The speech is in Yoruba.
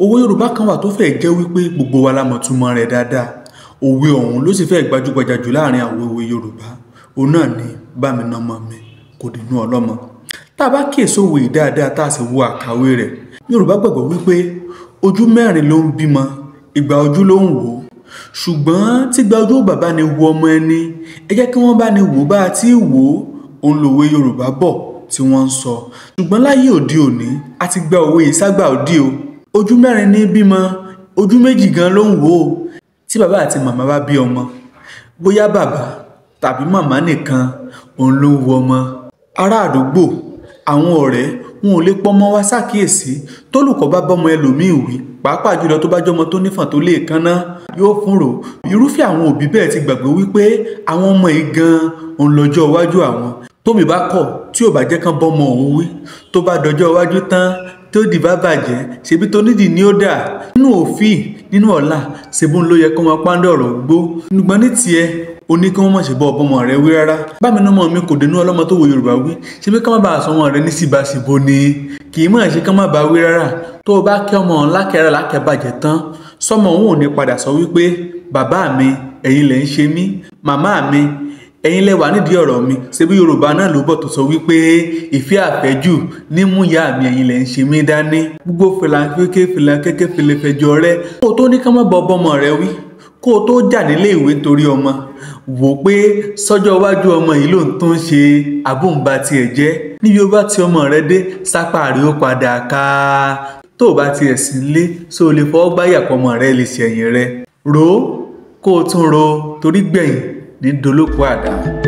òwe yorùbá kan wà tó fẹ́ jẹ́ wípé gbogbo wa la mọ̀ túmọ̀ rẹ̀ dáadáa òwe ọ̀hún ló sì fẹ́ gbajúgbajà jù láàrin àwọn òwe yorùbá òun náà ni bámi nọmọ mi kò dínú ọlọ́mọ tá a bá kíyèsí òwe yìí dáadáa tá a sì wo àkàwé rẹ̀ yorùbá gbàgbọ́ wípé ojú mẹ́rin ló ń bímọ ìgbà ojú ló ń wò ó ṣùgbọ́n tígbà ojú bàbá ni wo ọmọ ẹni ẹ jẹ́ kí wọ́n bá ní wò bá a ti wò ó òun lòwe yorùbá bọ̀ tí wọ́n ń sọ ṣùgbọ́n láyé òde òní a ti gba òwe yìí ságbà òde o ojú mẹ́rin ní bímọ ojú méjì gan ló ń wò ó tí bàbá àti màmá bá bí ọmọ bóyá bàbá tàbí màmá nìkan òun ló ń wo ọmọ ará àdúgbò àwọn ọ̀rẹ́ wọn ò lè pọ́nmọ́ wá ṣàkíyèsí tólùkọ́ bá bọ́mọ ẹlòmíì wí pàápàá jùlọ tó bá jọmọ tó nífàn tó lè kánná yóò fúnrò irúfẹ́ àwọn òbí bẹ́ẹ̀ ti gbàgbé wípé àwọn ọmọ yìí gan-an òun lọ́jọ́ iwájú àwọn tóbi bá kọ̀ tí ò bá jẹ́ kán bọ́mọ òun wí tó bá dọjọ́ iwájú tán tó dì bá bàjẹ́ ṣebí tó nídìí ni ó dà nínú òfin nínú ọ̀la ṣebún ló yẹ kó máa pàǹdà ọ̀rọ̀ gbó nígbọ́n ní tiẹ̀ o ní kí wọ́n mọ̀ ṣe bọ́ ọbọ̀mọ rẹ wí rárá bámi ní ọmọ mi kò dénú ọlọ́mọ tó wo yorùbá wí ṣe bí ká má bàa sọ ọmọ rẹ ní síbáṣìbò ni kì í mọ̀ ṣe ká má bàa wí rárá tó o bá kí ọmọ lákẹ́rẹ́ lákẹ́bàjẹ́ tán sọmọ òun ò ní padà sọ wípé bàbá mi ẹ̀yin lẹ̀ ń ṣe mí màmá mi ẹ̀yin lẹ wà nídìí ọ̀rọ̀ mi ṣebí yorùbá náà ló bọ̀ tó sọ wípé ìfẹ́ àfẹ́jù nímú ìyá mi ẹ̀yin lẹ ń ṣe mí dání gbogbo fìlànkéké fìlànkéké fìlẹ̀fẹ̀jọ rẹ kó o tó ní ká má bọ ọbọmọ rẹ wí kó o tó jà nílé ìwé nítorí ọmọ wò pé sọ́jọ́ iwájú ọmọ yìí ló ń tún ṣe àbóǹba tiẹ̀ jẹ́ níbi ó bá ti ọmọ rẹ dé sápá rí ó padà ká tó o bá tiẹ̀ sí lé so o lè fọwọ́ gbáyà pọmọ rẹ lè ṣẹ̀yìn rẹ rò ó kó o tún ro torí gbẹ̀yìn ní dolóko àdá.